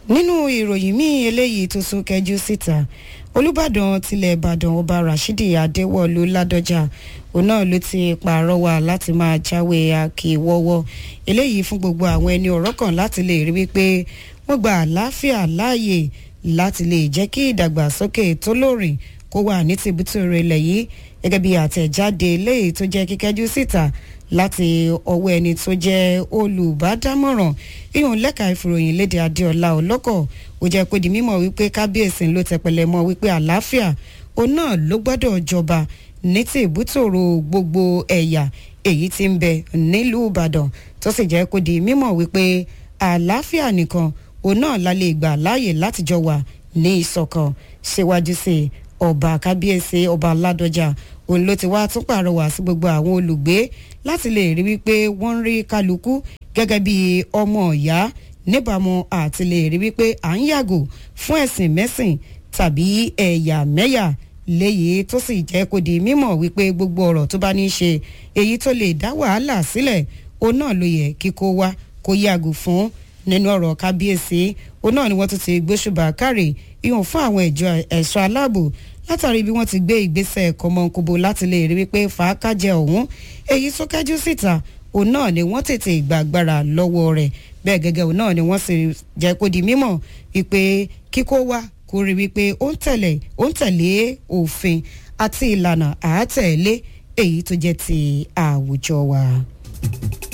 nínú ìròyìn míì eléyìí tó sún kẹjú síta olùbàdàn tilẹ̀ ìbàdàn ọba rashidi adéwọ̀lú ládọjà òun náà ló ti pàrọwà láti máa jáwé akíwọ́wọ́ eléyìí fún gbogbo àwọn ẹni ọ̀rọ̀ kan láti lè rí wípé wọ́n gba àlàáfíà láàyè láti lè jẹ́ kí ìdàgbàsókè tó lóòrìn kó wà ní tìbútòrò ilẹ̀ yìí gẹ́gẹ́ bí àtẹ̀jáde eléyìí tó jẹ́ kíkẹ́jú síta láti ọwọ́ ẹni tó jẹ́ olùbádámọ̀ràn ìhùn lẹ́ka ìfòròyìn léde adéọlá ọlọ́kọ̀ ó jẹ́ kó di mímọ̀ wípé kábíyèsí ló tẹpẹlẹ mọ́ wípé àlàáfíà òun náà ló gbọ́dọ̀ jọba ní ti ìbútòrò gbogbo ẹ̀yà èyí tí ń bẹ nílùú ìbàdàn tó sì jẹ́ kó di mímọ̀ wípé àlàáfíà nìkan òun náà la lè gbà láàyè láti jọ wà ní ìṣọ̀kan síwájú sí ọba kábíyèsí ọba ládọjà òun ló ti wá tún pàrọwà sí gbogbo àwọn olùgbé láti lè rí wípé wọ́n ń rí kálukú gẹ́gẹ́ bí ọmọ ìyá níbàámu àti lè rí wípé à ń yàgò fún ẹ̀sìn mẹ́sìn tàbí ẹ̀yà mẹ́yà léyìí tó sì jẹ́ kó di mímọ̀ wípé gbogbo ọ̀rọ̀ tó bá ní í ṣe èyí tó lè dá wàhálà sílẹ̀ òun náà ló yẹ kíkó wá kó yàgò fún nínú ọ̀rọ̀ kábíyèsí òun náà ni wọ́n tún ti gbóṣùbà kárè ìhùn fún àwọn ìjọ ẹ̀ṣọ́ aláàbò látàrí bí wọ́n ti gbé ìgbésẹ̀ kọmọkóbo láti lè rí wípé fàákàjẹ ọ̀hún èyí tó kẹ́jú síta òun náà ni wọ́n tètè gbàgbára lọ́wọ́ rẹ̀ bẹ́ẹ̀ gẹ́gẹ́ òun náà ni wọ́n sì jẹ́ kó di mímọ̀ wípé kíkó wá kó rí wípé ó ń tẹ̀lé ó ń tẹ̀lé òfin àti ìlànà àátẹ̀lé èyí tó jẹ́ ti àwùjọ wa.